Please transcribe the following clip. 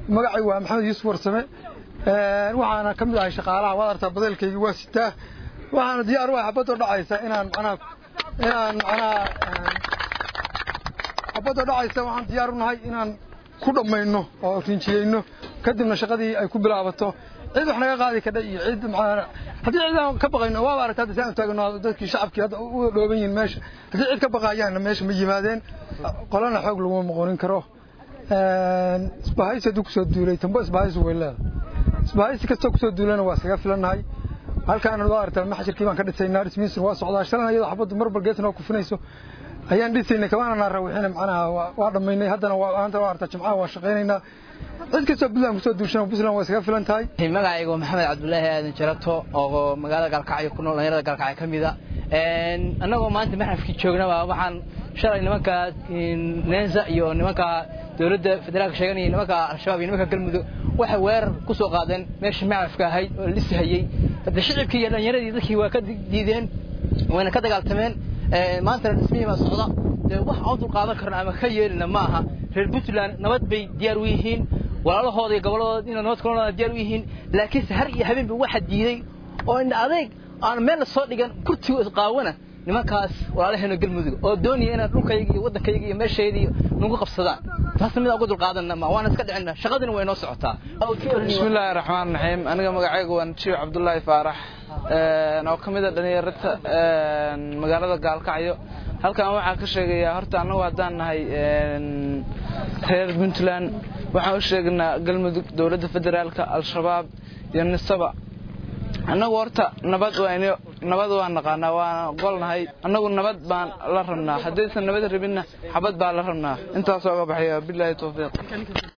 magacay waa maxamed yuusuf warsame waxaana ka mid ahay shaqaalaha waad artaa badeelkayga waa sitaa waxaana diyaar u ah xabadoo dhacaysa inaan macnaha inaan macnaha xabadoo dhacaysa waxaan diyaar u nahay inaan ku dhammayno oo rinjiyeyno kadibna shaqadii ay ku bilaabato cid wax naga qaadi kadha iyo cid macnaha haddii cid aan ka baqayno waaba aragtaa hadda saan taagno dadkii shacabkii hadda u dhooban yihiin meesha haddii cid ka baqaayaanna meesha ma yimaadeen qolana xoog laguma moqonin karo isbahaysi hadduu kusoo duulay tambo isbahaysi way leedahay isbahaysi kastoo kusoo duulana waa iskaga filannahay halkaana waa aragtaa maxshirkii baan ka dhisaynaa dhismihiisuna waa socdaa shalan iyadoo xabaddu marba geesna oo kufinayso ayaan dhisaynay kamaana naa rawixina macnaha waa dhammaynay haddana maanta waa aragtaa jimcaha waa shaqaynaynaa cid kastoo puntland kusoo duushana puntland waa iskaga filan tahay magacayga maxamed cabdulaahi aadan jarato oo magaalada gaalkacyo ku nool dhalinyarada gaalkacyo ka mida annagoo maanta maxrafkii joognaba waxaan shalay nimanka neensa iyo nimanka dowladda federaalka sheeganaya nimanka al-shabaab iyo nimanka galmudug waxay weerar ku soo qaadeen meeshii maxrafka ahayd oo la dhisahayey hadda shicibkii iyo dhalinyaradii dadkii waa ka diideen wayna ka dagaaltameen maantana dhismihii baa socda dee wax aan dulqaadan karno ama ka yeelina ma aha reer puntland nabad bay diyaar u yihiin walaalahooda iyo gobolladooda inay nabad kula noolaa diyaar u yihiin laakiinse har iyo habeenba waxa diiday oo indha adeeg aan meel la soo dhigan kurtigo isqaawana nimankaas walaalaheena galmudug oo doonaya inaan dhulkayga iyo waddankayga iyo meeshayda nagu qabsadaan taasna mid aan uga dulqaadanna ma waana iska dhicina shaqadina way noo socotaa bismillaahi raxmaan raxiim aniga magacaygu waa najiib cabdullaahi faarax oo ka mid a dhalinyarata magaalada gaalkacyo halkan waxaan ka sheegayaa horta annagu haddaan nahay reer puntland waxaan u sheegnaa galmudug dowladda federaalka al-shabaab iyo nisaba annagu horta nabad waan nabad waan naqaanaa waana golnahay annagu nabad baan la rabnaa haddaysan nabad rabinna xabad baan la rabnaa intaasoo ga baxaya bilaahi tawfiiq